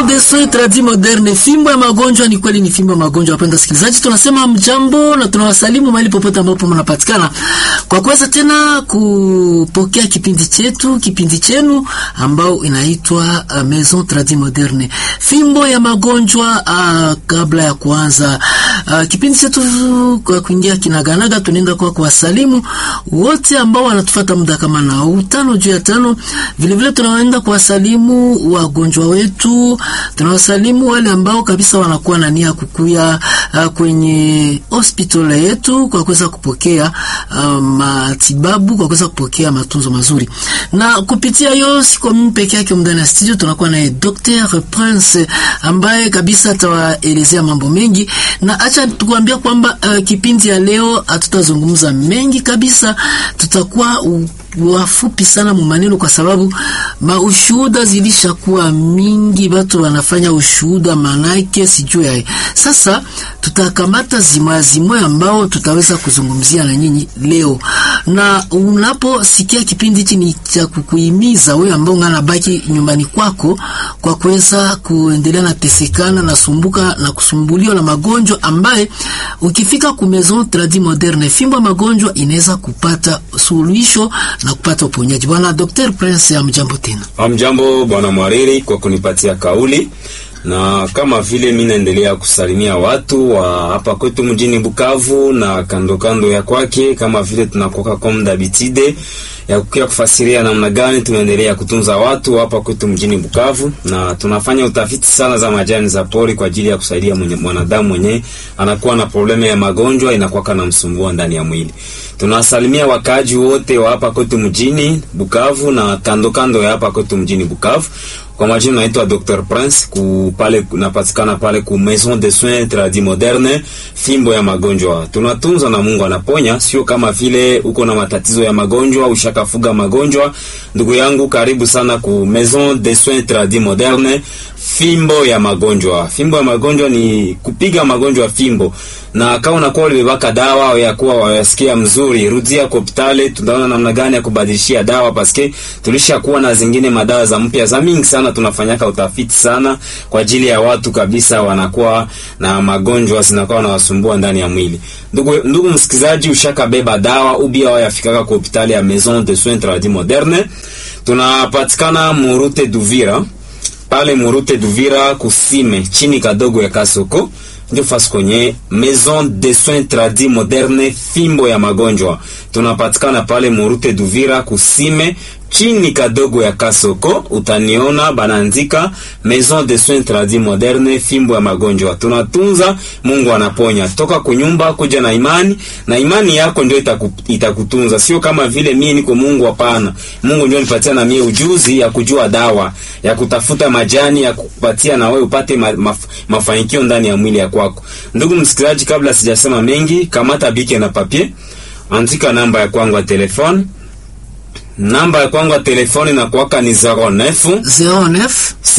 de soins tradis moderne, fimbo ya magonjwa. Ni kweli ni fimbo ya magonjwa. Wapenda sikilizaji, tunasema mjambo na tunawasalimu mahali popote ambapo mnapatikana kwa kuweza tena kupokea kipindi chetu, kipindi chenu ambao inaitwa uh, Maison Tradis Moderne, fimbo ya magonjwa. Uh, kabla ya kuanza uh, kipindi chetu kwa kuingia kinaganaga, tunaenda kwa kuwasalimu wote ambao wanatufuata muda kama na utano juu ya tano. Vile vile tunaenda kuwasalimu wagonjwa wetu, tunawasalimu wale ambao kabisa wanakuwa na nia kukuya uh, kwenye hospitali yetu kwa kuweza kupokea uh, matibabu, kwa kuweza kupokea matunzo mazuri. Na kupitia hiyo, siko mimi peke yake ndani ya studio, tunakuwa naye Dr. Prince ambaye kabisa atawaelezea mambo mengi, na acha tukuambia kwamba uh, kipindi ya leo hatutazungumza mengi kabisa, tutakuwa uh, wafupi sana mumaneno kwa sababu maushuhuda zilishakuwa mingi, watu wanafanya ushuhuda manake sijui yae. Sasa tutakamata zimoya zimoya ambao tutaweza kuzungumzia na nyinyi leo, na unaposikia kipindi hichi ni cha kukuhimiza wewe ambao ngana baki nyumbani kwako kwa kuweza kuendelea na tesekana na sumbuka na kusumbuliwa na magonjwa ambaye ukifika ku Maison Tradis Moderne, fimbo ya magonjwa inaweza kupata suluhisho na kupata uponyaji. Bwana Dr. Prince, amjambo tena. Amjambo bwana Mwariri kwa kunipatia kauli, na kama vile mimi naendelea kusalimia watu wa hapa kwetu mjini Bukavu na kando kando ya kwake, kama vile tunakoka komda bitide ya kukia kufasiria namna gani tunaendelea kutunza watu hapa kwetu mjini Bukavu, na tunafanya utafiti sana za majani za pori kwa ajili ya kusaidia mwenye, mwanadamu mwenye anakuwa na probleme ya magonjwa inakuwa na msumbua ndani ya mwili. Tunawasalimia wakaaji wote wa hapa kwetu mjini Bukavu na kando kando ya hapa kwetu mjini Bukavu. Kwa majina naitwa Dr. Prince ku pale napatikana pale ku Maison de Soins Tradis Moderne, fimbo ya magonjwa. Tunatunza na Mungu anaponya, sio kama vile uko na matatizo ya magonjwa ushakafuga magonjwa. Ndugu yangu, karibu sana ku Maison de Soins Tradis Moderne, fimbo ya magonjwa. Fimbo ya magonjwa ni kupiga magonjwa fimbo, na kama unakuwa ulibebaka dawa au ya kuwa wayasikia mzuri, rudia kwa hospitali, tunaona namna gani ya kubadilishia dawa, paske tulishakuwa na zingine madawa za mpya za mingi sana. Tunafanyaka utafiti sana kwa ajili ya watu kabisa wanakuwa na magonjwa zinakuwa nawasumbua ndani ya mwili. Ndugu, ndugu msikizaji, ushakabeba dawa ubia wayafikaka kwa hospitali ya Maison de Soins Tradis Moderne, tunapatikana Murute Duvira pale Murute Duvira kusime chini kadogo ya Kasoko ndio fasi kwenye Maison de Soins Tradis Moderne, fimbo ya magonjwa. Tunapatikana pale Murute Duvira kusime chini kadogo ya Kasoko, utaniona banaandika Maison de Soins Tradis Moderne, fimbo ya magonjwa. Tunatunza, Mungu anaponya. Toka kunyumba kuja na imani, na imani yako ndio itaku, itakutunza. Sio kama vile mimi niko Mungu, hapana. Mungu ndio nipatia na mimi ujuzi ya kujua dawa, ya kutafuta majani ya kupatia na wewe upate ma, maf, mafanikio ndani ya mwili ya kwako. Ndugu msikilizaji, kabla sijasema mengi, kamata bike na papier, andika namba ya kwangu ya telefone namba ya kwangu ya telefoni na kuwaka ni 09 09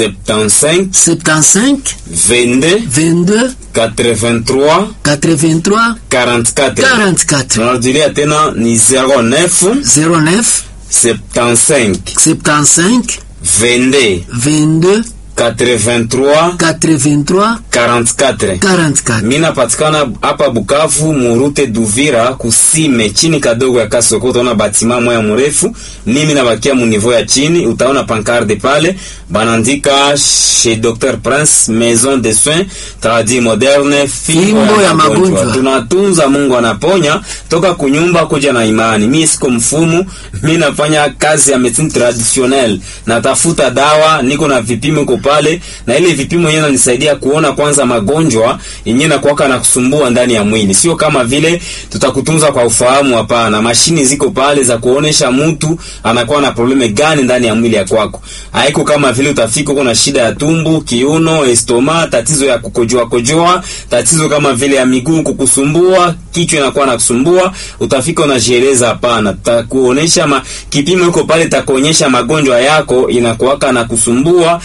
75 75 22 22 83 83 44. 44 Narudilia tena ni 09 09 75 75 22 22 83 83 44. 44. Mimi napatikana hapa Bukavu Murute Duvira kusime chini kadogo ya Kasoko, utaona batima moya mrefu. Mimi nabakia mu niveau ya chini, utaona pancarde pale banaandika chez Dr Prince Maison de Soins Tradis Moderne, fimbo ya magonjwa. Tunatunza, Mungu anaponya. Toka kunyumba kuja na imani. Mimi siko mfumu, mimi nafanya kazi ya medicine traditionnelle, natafuta dawa, niko na vipimo ko pale, na ile vipimo yenyewe inanisaidia kuona kwanza magonjwa yenyewe na kuwaka na kusumbua ndani ya mwili. Sio kama vile tutakutunza kwa ufahamu, hapana. Mashini ziko pale za kuonesha mtu anakuwa na probleme gani ndani ya mwili ya kwako. Haiko kama vile utafika uko na shida ya tumbo, kiuno, estoma, tatizo ya kukojoa kojoa, tatizo kama vile ya miguu kukusumbua, kichwa inakuwa na kusumbua, utafika unajieleza, hapana. Tutakuonesha ma, kipimo iko pale takuonyesha magonjwa yako inakuwaka na kusumbua ndani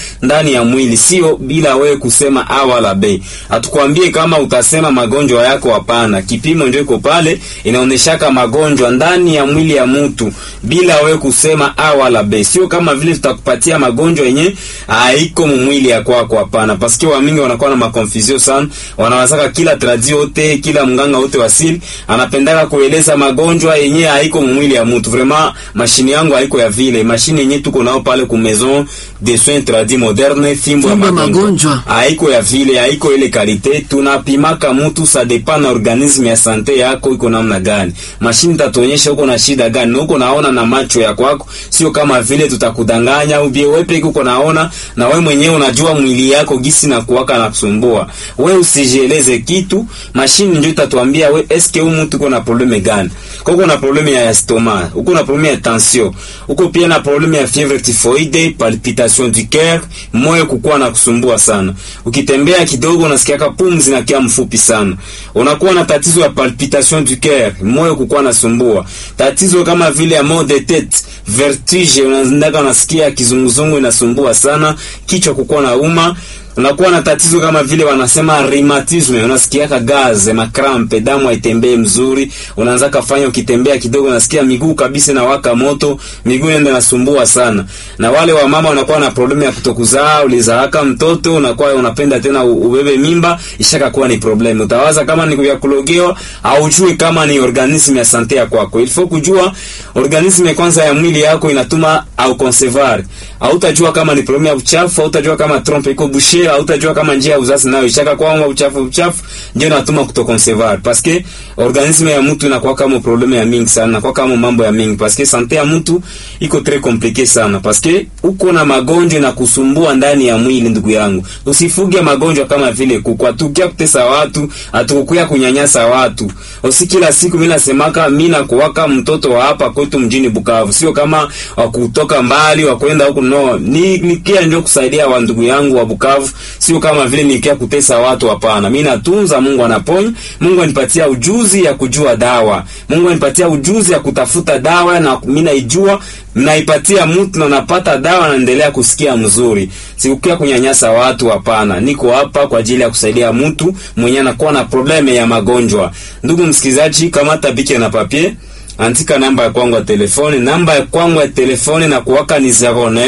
ndani ya mwili, sio bila wewe kusema a wala b. Hatukwambie kama utasema magonjwa yako, hapana. Kipimo ndio iko pale, inaoneshaka magonjwa ndani ya mwili ya mtu bila wewe kusema a wala b. Sio kama vile tutakupatia magonjwa yenye haiko mwili ya kwako, hapana. Paske wamingi wanakuwa na makonfusio sana, wanawazaka kila tradio yote, kila mganga wote wasili anapendaka kueleza magonjwa yenye haiko mwili ya mtu. Vraiment mashini yangu haiko ya vile, mashini yenye tuko nao pale ku maison de soins tradis moderne, fimbo ya Fimbo ya magonjwa magonjwa. haiko ya vile, haiko ile kalite. Tunapimaka mtu sa depend na organisme ya sante yako iko namna gani. Mashini tatuonyesha uko na shida gani, na uko naona na macho ya kwako, sio kama vile tutakudanganya ubie wewe peke uko naona, na wewe mwenyewe unajua mwili yako gisi na kuwaka na kusumbua. Wewe usijieleze kitu, mashini ndio itatuambia we eske huyu mtu uko na probleme gani. Kwa uko na probleme ya estomac, uko na probleme ya tension, uko pia na probleme ya fièvre typhoïde, palpitation du cœur, moyo kukua na kusumbua sana. Ukitembea kidogo unasikia pumzi na kia mfupi sana. Unakuwa na tatizo ya palpitation du cœur, moyo kukua na sumbua. Tatizo kama vile ya mal de tête, vertige, unaendaka unasikia kizunguzungu inasumbua sana, kichwa kukua na uma unakuwa na tatizo kama vile wanasema rheumatism, unasikiaka gaze, makrampe, damu haitembei mzuri, unaanza kafanya ukitembea kidogo unasikia miguu kabisa na waka moto, miguu ndio inasumbua sana. Na wale wa mama wanakuwa na problemu ya kutokuzaa, ulizaaka mtoto unakuwa unapenda tena u- ubebe mimba, ishaka kuwa ni problemu. Utawaza kama ni vya kulogewa au ujue kama ni organisme ya sante ya kwako. Il faut kujua organisme kwanza ya mwili yako inatuma au conservar. Hautajua kama ni problemu ya uchafu, hautajua kama trompe iko bouché, hautajua kama njia ya uzazi nayo ishaka kwamba uchafu uchafu ndio inatuma kutoconservar. Parce que organisme ya mtu inakuwa kama problemu ya mingi sana, inakuwa kama mambo ya mingi parce que sante ya mtu iko très compliqué sana parce que uko na magonjwa na kusumbua ndani ya mwili, ndugu yangu. Usifuge magonjwa kama vile kukwatukia kutesa watu, atukukuya kunyanyasa watu. Usi kila siku mimi nasemaka mimi nakuwaka mtoto wa hapa kwetu mjini Bukavu, sio kama wa kutoka mbali wa kwenda huku no. Ni nikia ndio kusaidia wa ndugu yangu wa Bukavu, sio kama vile nikia kutesa watu, hapana. Mimi natunza, Mungu anaponya, Mungu anipatia ujuzi ya kujua dawa, Mungu anipatia ujuzi ya kutafuta dawa, na mimi naijua naipatia mtu na napata dawa, naendelea kusikia mzuri. Sikukia kunyanyasa watu, hapana. Niko hapa kwa ajili ya kusaidia mtu mwenye anakuwa na probleme ya magonjwa. Ndugu msikilizaji, kamata bike na papier andika namba ya kwangu ya telefoni. Namba ya kwangu ya telefoni na kuwaka ni 09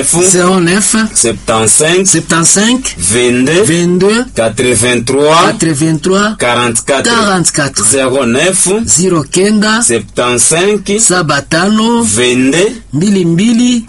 09 75 75 22 22 83 83 44 44 09 09 75 saba tano 22 mbili mbili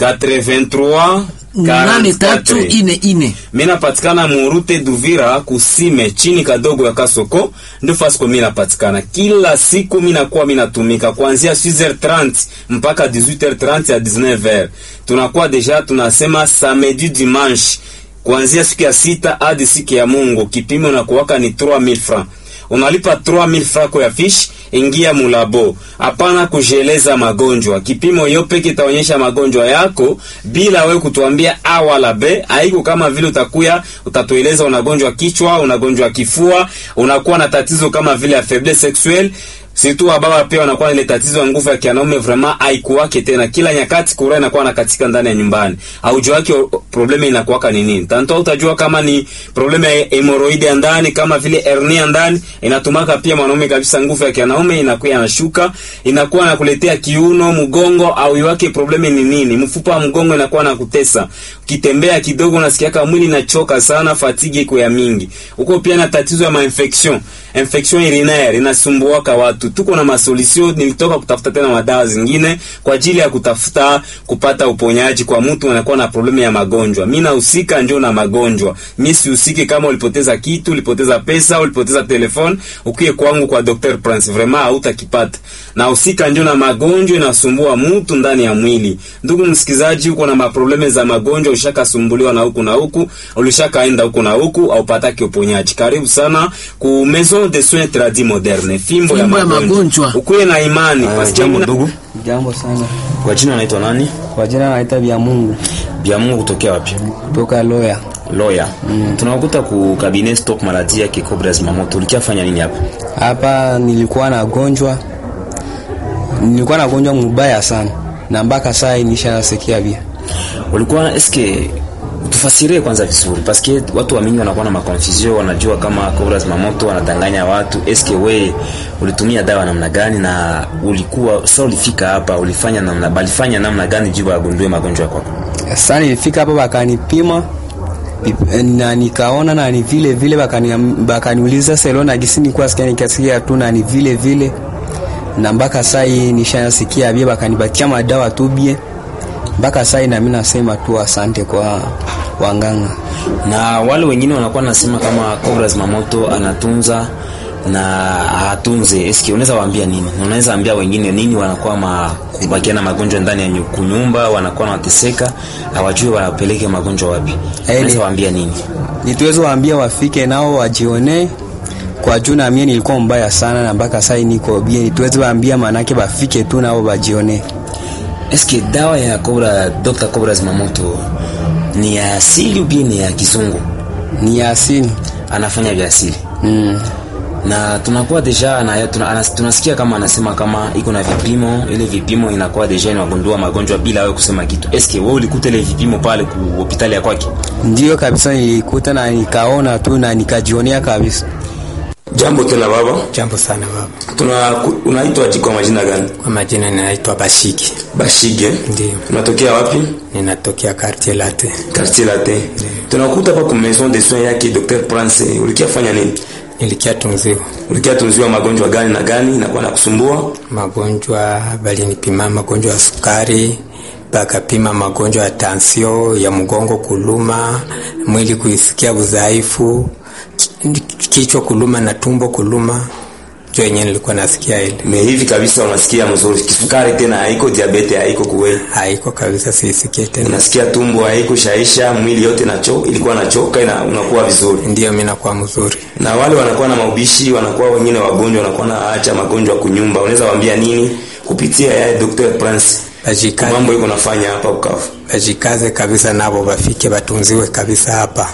83 nane tatu 44 ine ine. mi napatikana murute Duvira kusime chini kadogo ya Kasoko, ndio fasi kwa mi napatikana kila siku. Mi nakuwa mi natumika kuanzia 6h30 mpaka 18h30 ya 19h. Tunakuwa deja tunasema samedi dimanche, kuanzia siku ya sita hadi siku ya Mungu. Kipimo nakuwaka ni 3000 francs unalipa 3000 francs ya fish, ingia mulabo. Hapana kujeleza magonjwa, kipimo yo peke itaonyesha magonjwa yako bila we kutuambia a wala b. Haiko kama vile utakuya utatueleza unagonjwa kichwa, unagonjwa kifua, unakuwa na tatizo kama vile ya faiblesse sexuelle Situ wa baba pia wanakuwa na ile tatizo ya nguvu ya kianaume vraiment haikuwake tena. Kila nyakati kura inakuwa na katika ndani ya nyumbani. Haujua yake probleme inakuwaka ni nini. Tanto utajua kama ni probleme ya hemorrhoid ya ndani kama vile hernia ndani inatumaka pia mwanaume kabisa nguvu ya kianaume inakuwa inashuka, inakuwa nakuletea kiuno, mgongo au yake probleme ni nini? Mfupa wa mgongo inakuwa na kutesa. Ukitembea kidogo unasikia kama mwili inachoka sana, fatigue iko ya mingi. Uko pia na tatizo ya ma-infection. Infection urinaire inasumbuaka watu. Tuko na masolution, nilitoka kutafuta tena madawa zingine kwa ajili ya kutafuta kupata uponyaji kwa mtu anakuwa na problemu ya magonjwa. Mimi nahusika ndio na magonjwa. Mimi sihusiki kama ulipoteza kitu, ulipoteza pesa, ulipoteza telefone, ukie kwangu kwa Dr. Prince vraiment hautakipata. Nahusika ndio na magonjwa inasumbua mtu ndani ya mwili. Ndugu msikizaji, uko na maprobleme za magonjwa, ushakasumbuliwa na huku na huku, ulishakaenda huku na huku au pataki uponyaji. Karibu sana ku Maison de Soins Tradis Moderne. Fimbo, ya Fimbo ya magonjwa. magonjwa. Ukuwe na imani. Ah, Pasikia jambo muna- ndugu, Jambo sana. kwa jina naitwa nani? Kwa jina naita Bya Mungu Bya Mungu kutokea wapi? kutoka Loya. Lawyer. Tunakuta ku cabinet stock maladie ya Cobra Zimamoto. Ulikiafanya nini hapa? Hapa nilikuwa nagonjwa, nilikuwa nagonjwa mubaya sana, na mpaka saa hii nishasikia vya Ulikuwa eske Tufasirie kwanza vizuri paske watu wa mingi wanakuwa na makonfusion, wanajua kama Cobra Zimamoto wanadanganya watu. Eske we ulitumia dawa namna gani na ulikuwa sasa ulifika hapa ulifanya namna balifanya namna gani juu wagundue magonjwa yako? Sasa nilifika hapa wakanipima ip- na nikaona na ni vile vile bakani- bakaniuliza selo na gisi nilikuwa sikia nikasikia tu na ni vile vile na mpaka saa hii nishasikia bie bakanipatia madawa tu bie mpaka saa hii na mimi nasema tu asante kwa wanganga. Na wale wengine wanakuwa nasema kama Cobra Zimamoto anatunza na hatunze. Eske unaweza waambia nini? Unaweza ambia wengine nini wanakuwa ma kubakia na magonjwa ndani ya nyu- kunyumba, wanakuwa wanateseka, hawajui wanapeleke magonjwa wapi. Unaweza waambia nini? Nituweza waambia wafike nao wajione kwa juu na mie nilikuwa mbaya sana na mpaka saa hii niko bie. Nituweze waambia manake bafike tu nao wajione. Eske dawa ya Cobra Dr. Cobra Zimamoto ni ya asili ubi ni ya kizungu? Ni asili. Anafanya vya asili. Mm. na tunakuwa deja na, tuna, anas, tunasikia kama anasema kama iko na vipimo, ile vipimo inakuwa deja inagundua magonjwa bila wewe kusema kitu. Eske wewe ulikuta ile vipimo pale ku hospitali ya kwake? Ndio kabisa, nilikuta na nikaona tu na nikajionea kabisa. Jambo tena baba, Jambo sana baba. tuna unaitwa aje kwa majina gani? Kwa majina ninaitwa Bashiki, Bashige. Ndio. Unatokea wapi? ninatokea Quartier Latte. Quartier Latin. Tunakuta hapa kwa maison de soins yake Dr. Prince. Ulikia fanya nini? Nilikia tunziwa Ulikia tunziwa magonjwa gani na gani inakuwa na kusumbua? magonjwa, balinipima magonjwa ya sukari, bakapima magonjwa ya tansio, ya mgongo kuluma, mwili kuisikia udhaifu, ki- kichwa kuluma na tumbo kuluma, ndio yenyewe nilikuwa nasikia ile. Me hivi kabisa unasikia mzuri. Kisukari tena haiko, diabete haiko kuwe. Haiko kabisa, siisikie tena. Unasikia tumbo haiko shaisha, mwili yote nacho ilikuwa nachoka na unakuwa vizuri. Ndio mimi nakuwa mzuri. Na wale wanakuwa na maubishi, wanakuwa wengine wagonjwa, wanakuwa na acha magonjwa kunyumba. Unaweza waambia nini kupitia ya Dr. Prince? Bajikaze, Mambo iko nafanya hapa Bukavu. bajikaze kabisa, nabo bafike batunziwe kabisa hapa,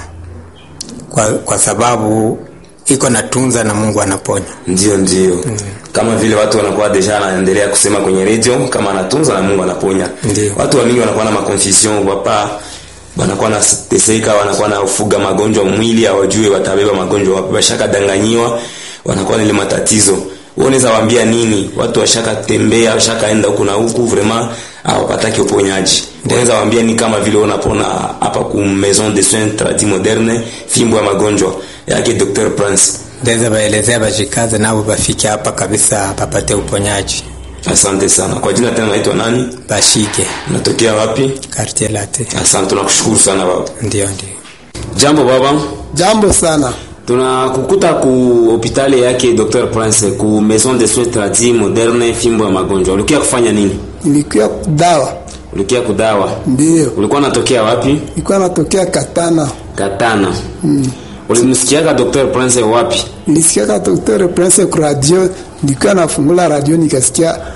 kwa, kwa sababu iko natunza na Mungu anaponya. Ndio, ndio. Kama vile watu wanakuwa deja anaendelea kusema kwenye radio kama anatunza na Mungu anaponya. Ndio. Watu wa mingi wanakuwa na maconfusion wapa wanakuwa na teseka, wanakuwa na ufuga magonjwa mwili, hawajui watabeba magonjwa wapi, washaka danganyiwa, wanakuwa na ile matatizo. Wewe unaweza waambia nini? Watu washaka tembea, washaka enda huku na huku, vraiment hawapataki uponyaji. Unaweza waambia ni kama vile unapona hapa ku Maison de Soins Tradis Moderne, fimbo ya magonjwa yake Dr. Prince. Ndaweza baelezea bajikaze nabo bafike hapa kabisa, bapate uponyaji. Asante sana. Kwa jina tena naitwa nani? Bashike Unatokea wapi? Quartier Latte. Asante, tunakushukuru sana baba. Ndio, ndio. Jambo baba. Jambo sana. Tunakukuta ku hospitali yake Dr. Prince ku Maison de Soins Tradis Moderne fimbo ya magonjwa. Ulikia kufanya nini? Nilikuwa dawa. Ulikia kudawa. Ndio. Ulikuwa unatokea wapi? Nilikuwa natokea Katana. Katana. Mm. Ulimsikiaga Dr. Prince wapi? Nilisikia Dr. Prince kwa radio, nilikuwa nafungula radio nikasikia